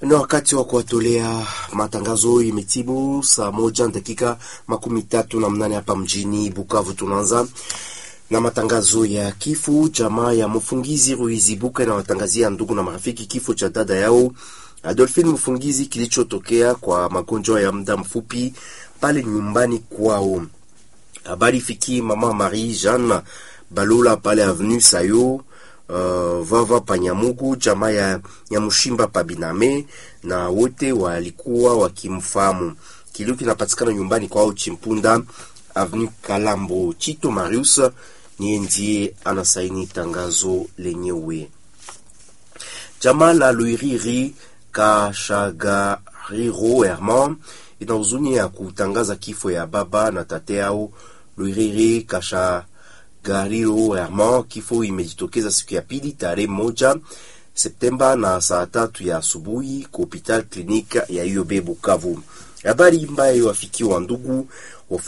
Ni wakati wa kuwatolea matangazo. Imetibu saa moja na dakika makumi tatu na mnane hapa mjini Bukavu. Tunaanza na matangazo ya kifo. Jamaa ya mfungizi Ruizibuka inawatangazia ndugu na marafiki kifo cha dada yao Adolphine Mfungizi kilichotokea kwa magonjwa ya muda mfupi pale nyumbani kwao. Habari fikii mama Marie Jeanne Balula pale avenue Sayo Uh, vava Panyamugu jamaa ya Nyamushimba Pabiname na wote walikuwa wakimfahamu. Kilio kinapatikana nyumbani kwao Chimpunda avenue Kalambo. Chito Marius niye ndiye anasaini tangazo lenyewe. Jamaa la Luiriri Kashagariro Herman ina huzuni ya kutangaza kifo ya baba na tate yao Luiriri Kasha Gariro Herman. Kifo imejitokeza siku ya pili tarehe moja Septemba na saa tatu ya asubuhi kwa hopital klinika ya UOB Bukavu. Habari mbaya iwafikiwa ndugu